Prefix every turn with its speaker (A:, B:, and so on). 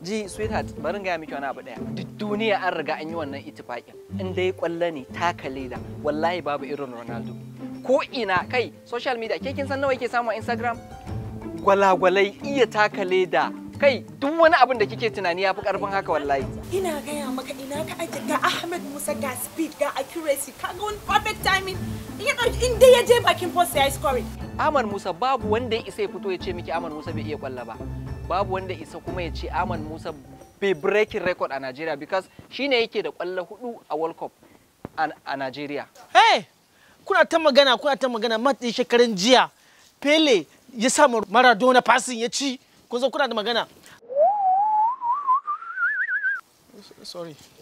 A: ji sweetheart barin gaya miki wani abu daya duk duniya an riga an yi wannan itifakin in dai kwallo ne taka leda wallahi babu irin ronaldo ko ina kai social media ke kin san nawa yake samu a instagram gwalagwalai iya taka leda kai duk wani abin da kike tunani ya fi karfin haka wallahi
B: ina gaya maka ina ka aje ga Ahmed Musa ga speed ga accuracy ka ga wani perfect timing in ya ɗauki in dai ya je bakin post ya yi scoring
A: Ahmad Musa babu wanda ya isa ya fito ya ce miki Ahmad Musa bai iya kwalla ba babu wanda isa kuma ya ce Ahmad Musa bai breaking record a Nigeria because shine yake da kwallo hudu a World Cup a, a Nigeria
C: Hey, kuna ta magana kuna ta magana mat ɗin shekaran jiya Pele ya sa ma Maradona passing ya ci kun zo kuna da magana sorry